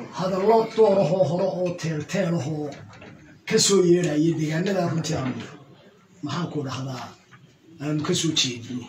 hadallo doorahoo hore oo teelteelahoo ka soo yeedhaya deegaanada runtii aanu maxaan ku dhahdaa aanu ka soo jeedino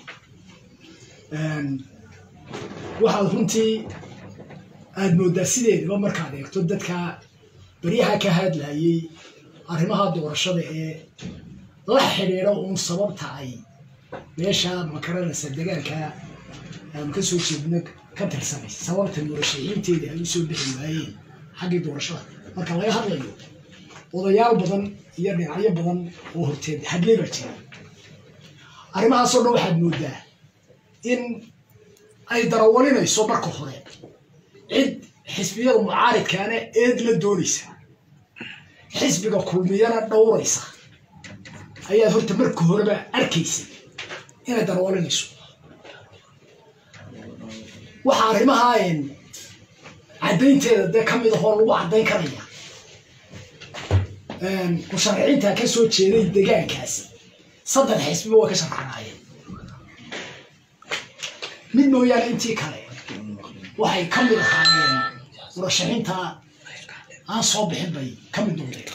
waxaad runtii aada mooddaa sideedaba markaad eegto dadka baryaha ka hadlayay arrimaha doorashada ee la xidhiidha uun sababta ay meesha makaranaysa degaanka aanu ka soo jeedno ka tirsanay sababta murashaxiinteeda ay usoo bixi waayeen xaggii doorashada marka laga hadlayo odayaal badan iyo dhinacyo badan oo horteed hadlay baa jira arrimahaasoo dhan waxaad mooddaa in ay darawalinayso marka hore cid xisbiyada mucaaridkaana eed la doonaysa xisbiga kulmiyana dhowraysa ayaad horta marka horeba arkaysa inay darawalinayso waxaa arrimaha caddaynteeda dee ka mid ahoo lagu caddayn karaya musharaxiinta ka soo jeeday degaankaasi saddex xisbiba way ka sharxanaayeen mid mooyaane intii kale waxay ka mid ahaayeen murashaxiinta aan soo bixin bay ka mid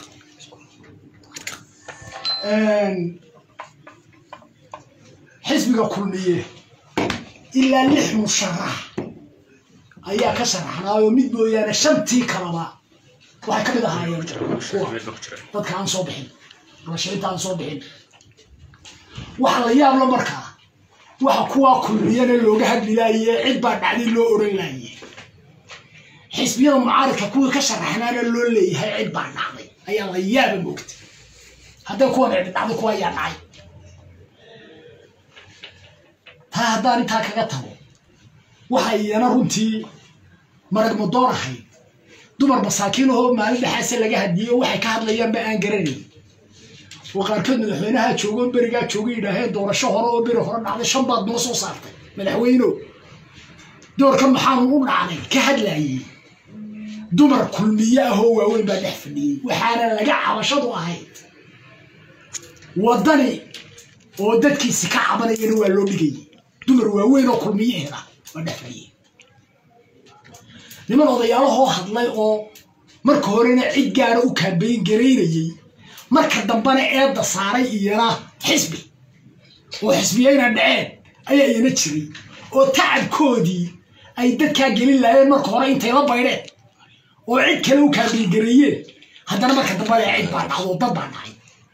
noqdeen xisbiga kulmiye ilaa lix musharax ayaa ka sharaxnaayoo mid mooyaane shantii kalaba waxay ka mid ahaayeen kuwa dadka aan soo bixin murashaxiinta aan soo bixin waxa la yaabla markaa waxa kuwaa kulmiyana looga hadli laaye cid baa dhacday loo oran laaye xisbiyada mucaaridka kuwii ka sharaxnaana loo leeyahay cid baa dhacday ayaa la yaaba moogta hadday kuwan cidi dhacday kuwa ayaa dhacay taa haddaan intaa kaga tago waxa iyana runtii marag madoon ahayd dumar masaakiinahoo maalin dhexaase laga hadiyey waxay ka hadlayaanba aan garanayn oo qaarkood madaxweynaha joogo berigaa jooga yidhaaheen doorasho hore oo beri hore dhacday shan baad noo soo saartay madaxweyno doorkan maxaanu u dhacday ka hadlayey dumar kulmiye ahoo waaweyn baa dhex fadhiyey waxaana laga cabashadu ahayd waddani oo dadkiisi ka cabanayana waa loo dhigayay dumar waaweyn oo kulmiyeheeda waa dhex fadhiyey niman odayaalahoo hadlay oo marka horena cid gaara u kaabayn garaynayey marka dambena eedda saaray iyana xisbi oo xisbiyayna dhaceen ayaa iyana jiray oo tacabkoodii ay dadkaa gelin laayeen marka hore intay la baydheen oo cid kale u kaabaygareeyeen haddana marka dambena cid baa dhacdo dad baa dhacay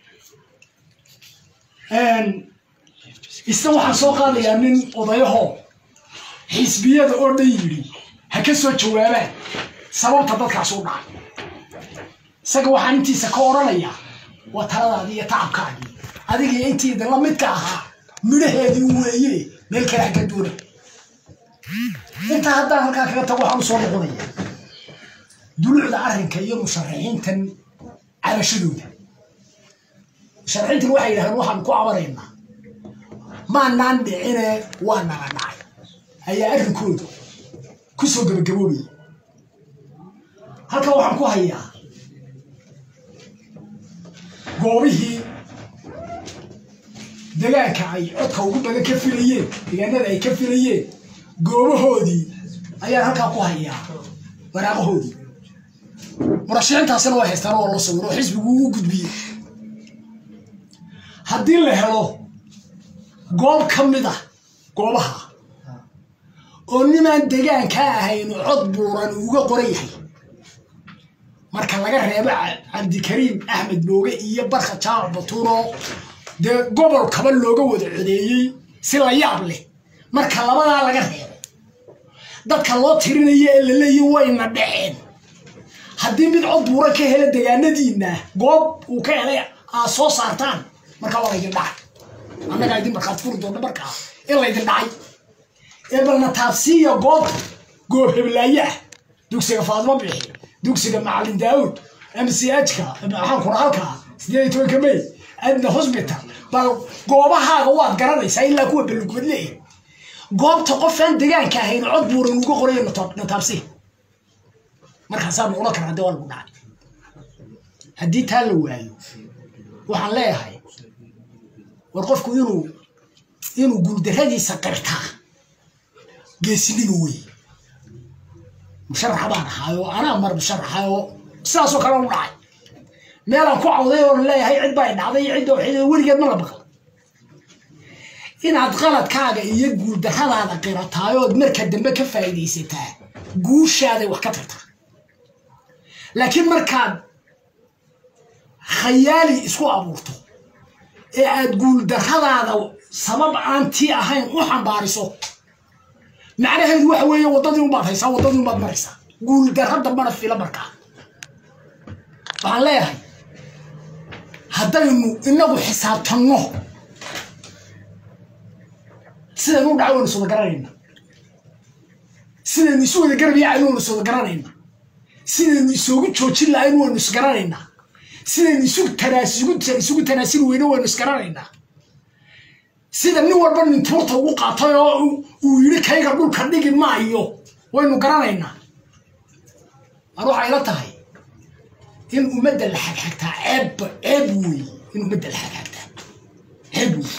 isna waxaan soo qaadayaa nin odayaho xisbiyada oo dhan yidhi ha ka soo jawaabaan sababta dadkaas u dhacay isaga waxaan intiisa ka odhanayaa waa taladaadii iyo tacabkaagii adigiyo intiida la midka ahaa midhaheedii weeye meel kale haka duuna intaa haddaan halkaa kaga tago waxaan u soo noqonaya dulucda arrinka iyo musharaxiintan cabashadooda musharaxiintan waxay yidhahdeen waxaan ku cabanaynaa maanaan dhicine waa nala dhacay ayaa arrinkooda ku soo gabagaboobaya halkan waxaan ku hayaa goobihii degaanka ay codka ugu badan ka filayeen degaanada ay ka filayeen goobahoodii ayaan halkaa ku hayaa waraaqahoodii murashaxiintaasina waa haystaan oo la sawiro oo xisbigu ugu gudbiyey haddii la helo goob ka mid ah goobaha oo nimaan degaankaa ahayn cod buuran uga qoran yahay marka laga reebo cabdikariim axmed mooge iyo barka jaamac batuuro dee gobol kaba looga wada codeeyey si la yaab leh marka labadaa laga reebo dadka loo tirinayo ee la leeyahy wayna dhaceen haddii mid cod buuran ka hela degaanadiinna goob uu ka helay aad soo saartaan markaa waa laydin dhacay annagaa idin markaad furi doonta markaa in laydin dhacay ee balna taabsiiya goobta goob heblaaye ah dugsiga faadmo bixi dugsiga macalin daawud mchka maxaan kura halkaa sideed iyo tobanka may adna hosbital bal goobahaaga waad garanaysaa ilaa kuwa balugubad leeyahay goobta qofaan degaanka ahayn cod buuran uga qorayo nataabsi markaasaa noqon kara haddii waa lagu dhacay haddii taa la waayo waxaan leeyahay war qofku inuu inuu guuldarradiisa qirtaa geesinimo wey musharaxa baan ahaayoo anaa mar musharaxayoo sidaasoo kale u dhacay meelaan ku cawday oo leeyahay cid baa dhacday cidda waxay weligeed ma la baqal inaad qaladkaaga iyo guuldarradaada qirataayood marka dambe ka faa'iidaysataa guushaaday wax ka tartaa laakiin markaad khayaali isku abuurto ee aad guuldarradaada sabab aan tii ahayn u xambaariso macnaheedu waxa weeye waddadii unbaad haysaa waddadii unbaad maraysaa guuldarra dambana fila markaa waxaan leeyahay haddaynu inagu xisaabtanno sidaynu u dhaca waynu sooda garanayna sidaynu isu wada garabyacaynu waynu sooda garanayna sidaynu isoogu joojin lahayn waynu isgaranaynaa sidaynu isu isugu tanaasili weyne waynu isgaranaynaa sida nin walba nintuurta ugu qaatay oo uu yidhi kayga dhulka dhigi maayo waynu garanaynaa mar waxay la tahay in ummadda la xagxagtaa ceeb ceeb wey in ummadda la xagxagtaa ceeb wey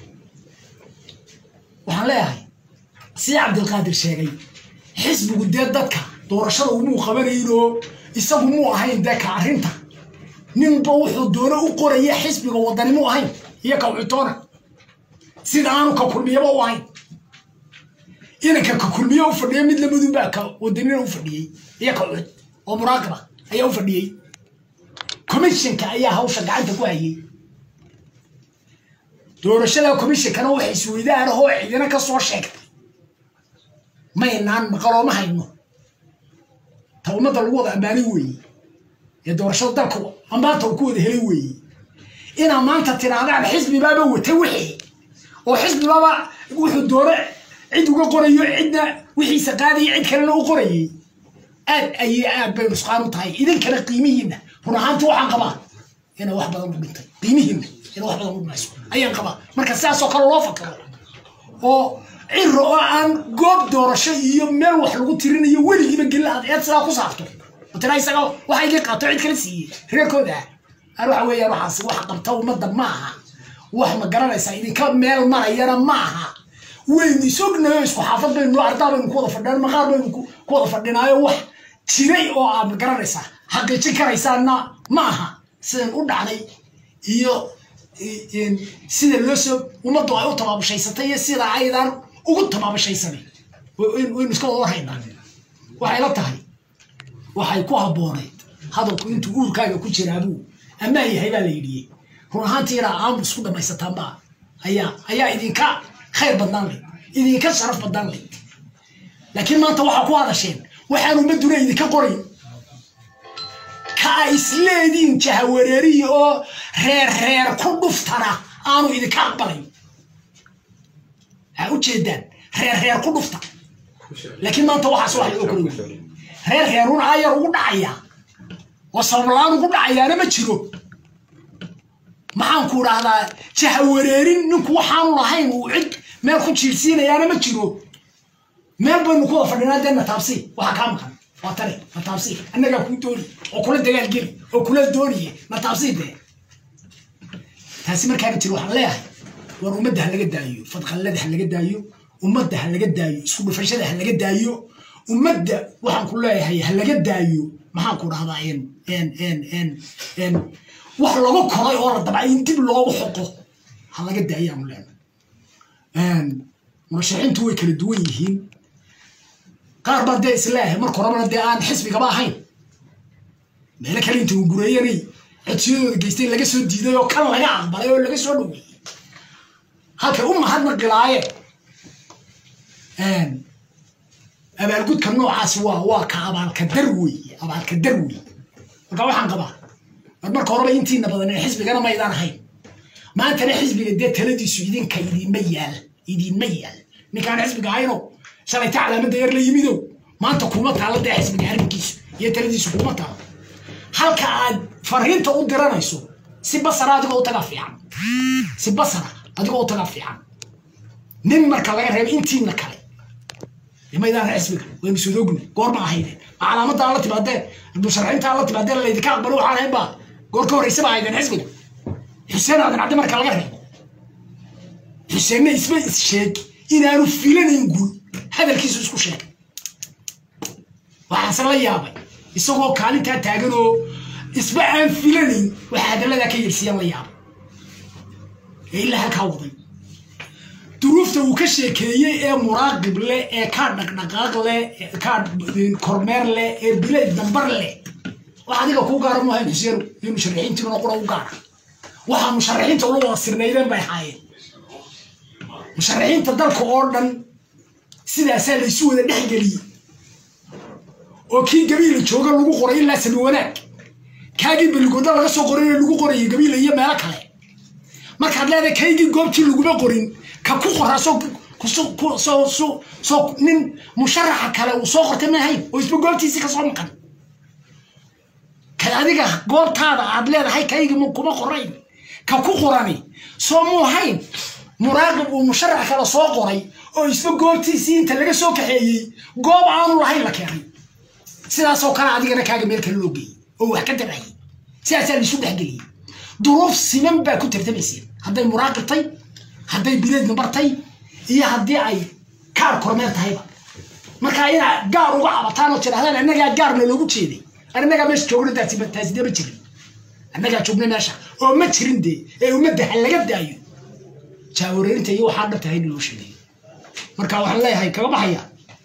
waxaan leeyahay sida cabdilqaadir sheegay xisbigu dee dadka doorashada umuu qabanayinoo isagu muu ahayn dee ka arrinta ninba wuxuu doono u qoraya xisbiga wadani mu ahayn iyo ka uxitoona sida aanu ka kulmiyaba u ahayn inanka ka kulmiye u fadhiya mid lamadunbaa ka wadanina u fadhiyey iyo ka uxid oo muraaqiba ayaa u fadhiyey commissionka ayaa hawsha gacanta ku hayay doorashada commissionkana waxay isweydaanahoo cidina ka soo sheegtay maynaan maqalooma hayno ta ummadda lagu wada ammaanay weeye ee doorashada dalka ammaanta uu ku wada helay weeye inaa maanta tirahdaan xisbibaaba watay wixii oo xisbibaaba wuxuu doono cid uga qorayo cidna wixiisa qaadaya cid kalena u qorayay aad ayay aad bay nusqaan u tahay idinkana qiimihiinna run ahaanti waxaan qabaa inay wax badan u dhintay qiimihiinna inay wax badan u dhimayso ayaan qabaa marka sidaasoo kale loo fakaro oo ciro oo aan goob doorasho iyo meel wax lagu tirinayo weligiiba gelin aad eed sidaa ku saarto tira isaga waxa iga qaato cid kala siiyey reerkooda aan waxa weeyaan waxaas wax qabta ummadda ma aha wax ma garanaysaa idinka meel marayana ma aha waynu isognayo isku xaafad baynu ardaa baynu ku wada fadhinaa maqaar baynu ku wada fadhinaayo wax jiray oo aad ma garanaysaa xaqiijin karaysaana ma aha sidan u dhacday iyo sida loo soo ummaddu ay u tabaabushaysatay iyo sida aydan ugu tabaabashaysanay waynu iska wada warhaynaa waxay la tahay waxay ku habboonayd hadalku intuu uurkaaga ku jiraabuu ammaan yahay baa la yidhiyey run ahaantiina aamu isku dhammaysataanba ayaa ayaa idinka khayr badnaan layd idinka sharaf badnaan layd laakiin maanta waxaa ku hadasheen waxaan ummadduna idinka qorayn ka a isleediin jahawareeriyi oo reer reer ku dhuftana aanu idinka aqbalayn waxaa ujeedaan reer reer ku dhufta laakiin maanta waxaas wax loo koray reer reerun ayar ugu dhacaya oo sabablaan ugu dhacayaana ma jiro maxaan ku idhaahdaa jahawareerin ninku waxaanu lahayn uu cid meel ku jiirsiinayaana ma jiro meel baynu ku wada fadhinaa dee nataabsi waxaa kaa maqan waa tane nataabsi annagaa kuu dooni oo kula dagaalgeli oo kula dooniye nataabsi dee taasi markaana jiro waxaan leeyahay war ummadda ha laga daayo fadqallada ha laga daayo ummadda ha laga daayo isku dhufashada ha laga daayo ummadda waxaan ku leeyahay ha laga daayo maxaan ku dhahdaa wax lagu koray oo la dabcay in dib loogu xoqo ha laga daayaanu leenahay murashaxiintu way kala duwan yihiin qaar baa dee isleeyahay marka horabana dee aan xisbigaba ahayn meelo kale inta uu gureeyanay codsiyadooda geystay laga soo diiday oo kan laga aqbalay oo laga soo dhaweeyey halkay u mahadnaqilaayeen abaalgudka noocaasi waa waa ka abaalka dar weeye abaalka dar weeye marka waxaan qabaa war marka horeba intiina badan ee xisbigana maydaan ahayn maantana xisbiga dee taladiisu idinka idinma yaal idinma yaal ninkaan xisbiga ahayno shalayta calaamadda yar la yimidow maanta kuma taalla dee xisbiga arrinkiisu iyo taladiisu kuma taalo halka aad fariinta u diranayso si basara adigoo u tagaa fiican si basara adigoo u tagaa fiican nin marka laga reebo intiina kale maydaan xisbiga waynu sodogna goorma ahaydeen ma calaamadda aan la timaadeen musharaxiinta aan la timaadeen laydinka aqbalo waxaan ahayn baa goor ka horreysaba ahaydeen xisbiga xuseen aadan cadde marka laga reebo xuseenna isma is sheeg inaanu filanayn guul hadalkiisu isku sheegay waxaase la yaabay isagoo kaalintaa taagan oo isba aan filanayn waxa hadalladaa ka yersiyan la yaabay ee ilaa halkaa waday duruufta uu ka sheekeeyey ee muraaqib leh ee kaa dhaqdhaqaaq leh kaa kormeer leh ee bileed dambar leh wax adiga kuu gaara maahayn xuseen iyo musharaxiintiina qura u gaara waxaa musharaxiinta ula wada sirnaydeen bay ahaayeen musharaxiinta dalka oo dhan sidaasaa la isu wada dhexgeliyey oo kii gabiila jooga lagu qoray ilaa sami wanaag kaagii beligooda laga soo qoray lagu qorayay gabiila iyo meelo kale markaad leedahay kaygii goobtii laguma qorin ka ku qoraa soo nin musharaxa kale uu soo qortay maahayn oo isba goobtiisii kasoo maqan ka adiga goobtaada aad leedahay kaygii kuma qorayn ka ku qorani soo muu hayn muraaqib uu musharax kale soo qoray oo isba goobtiisii inta laga soo kaxeeyey goob aanu lahayn la keenay sidaasoo kale adigana kaaga meel kale loo geeyey oo wax ka dabayay sidaasaa laisu dhexgeliyey duruuf siman baa ku tartamayseen hadday muraaqibtay hadday bileed nabartay iyo haddii ay kaar kormeer tahayba markaa inaa gaar uga cabataan oo tidhahdaan annagaa gaarna loogu jeeday annagaa meesha joogna taasi dee ma jirin annagaa joogna meesha oo ma jirin dee ee ummadda ha laga daayo jaawareerinta iyo waxaa dhabta hayn loo sheegay marka waxaan leeyahay kaga baxaya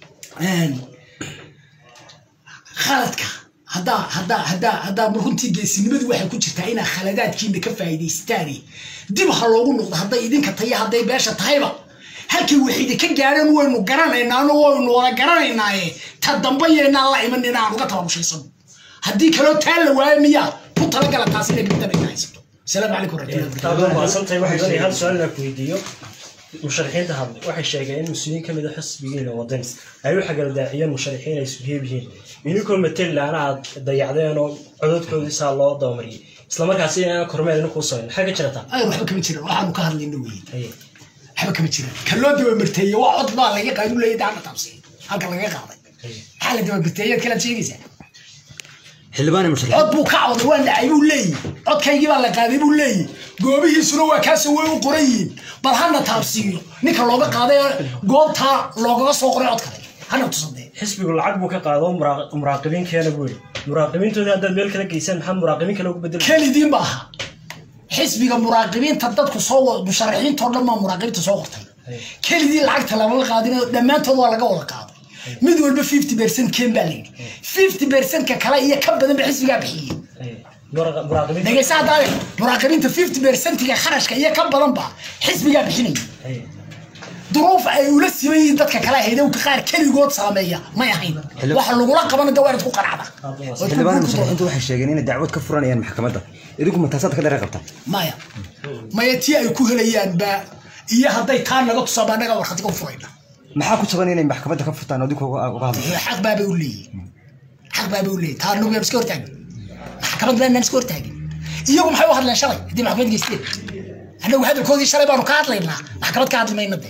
khaladka haddaa haddaa haddaa haddaa runtii geesinimadu waxay ku jirtaa inaa khaladaadkiina ka faa'iidaystaane dib ha loogu noqdo hadday idinka tayo hadday beesha tahayba halkii waxaydi ka gaadheen waynu garanaynaano waynu wada garanaynaaye ta dambe yeynaan la iman inaan uga tababushaysan haddii kaloo taa la waayo miyaa ku talagala taas inay gabdana haysato asalaamu calaykum waraxmatullahi waxay doonaya hal su-aal inaan ku weydiiyo musharaxiinta hadlay waxay sheegeen in mas-uuliyiin ka mid a xisbigiina wadan ay u xagaldaaciyeen musharaxiin ay isheeb yihiin idinkoo matelaana aad dayacdeen oo cododkoodii saa loo dabamariyay islamarkaasi inaan kormeed inu kuu samayn maxaa ka jirata ay waxba kama jiran waxaanu ka hadlayna weye waxba kama jiran ka loo dabamarteeye waa cod baa laga qaadu leeyahy daana taabsi halka laga qaaday maxaa la dabamarteeyaad kalaad sheegaysaa xildhibaan musharax cod buu ka cawday waa dhacay buu leeyihi codkaygii baa la qaaday buu leeyihi goobihiisuna waa kaasoo way u qoran yihiin bal hana taabsiiyo ninka looga qaaday goobtaa loogaga soo qoray cod kale hana tusadee xisbigu lacag buu ka qaado muraaqibiin keena buu yidhi muraaqibiintoodii haddaad meel kala geysaan maxaa muraaqibiin kale ugu bedel kelidiin ba aha xisbiga muraaqibiinta dadku soo musharaxiintoo dhan baa muraaqibiinta soo qortay kelidii lacagta lama qaadin dhammaantood waa laga wada qaaday mid walba fifty percent keen baa layidhi fifty percentka kale iyo ka badan ba xisbigaa bixiyey dhegeysa haddaade muraaqibiinta fifty percentiga kharashka iyo ka badan ba xisbigaa bixinaya duruuf ay ula siman yihiin dadka kale haydowka qaar keligood saameeya may ahayn waxa lagula qabana da waa inaad ku qanacda xildhibaan musharaxiintu waxay sheegeen inay dacwad ka furanayaan maxkamadda idinku ma taasaad ka dherer qabtaa maya maya tii ay ku helayaan ba iyo hadday taa naga tusaaba annaga warkhatiga u furayna maxaa ku jaban inay maxkamadda ka furtaan oo idinku uga hadlo xaq baabay u leeyihin xaq baabay u leeyihin taa anagu yaan iska hortaagin maxkamad baanaan iska hortaagin iyagu maxay u hadleen shalay haddii maxkamad geysteen annagu hadalkoodii shalay baanu ka hadlaynaa maxkamad ka hadli mayna dee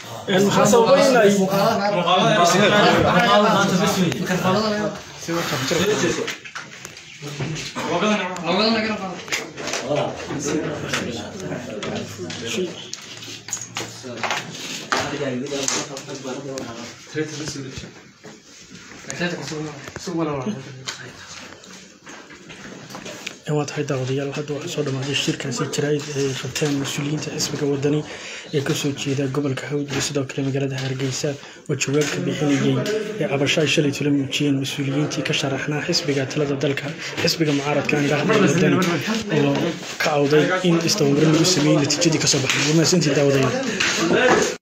waa tahay daawadayaal hadda waxaa soo dhamaaday shirkaasi jaraa'id ay qabteen mas-uuliyiinta xisbiga wadani ee kasoo jeeda gobolka hawd iyo sidoo kale magaalada hargeysa oo jawaabka bixinayey ee cabasho ay shalay tula muujiyeen mas-uuliyiintii ka sharaxnaa xisbiga talada dalka xisbiga mucaaradka andhahda wadani oo ka awday in isdabamarin lagu sameeyey natiijadii kasoo baxday waa mahadsantii daawadayaal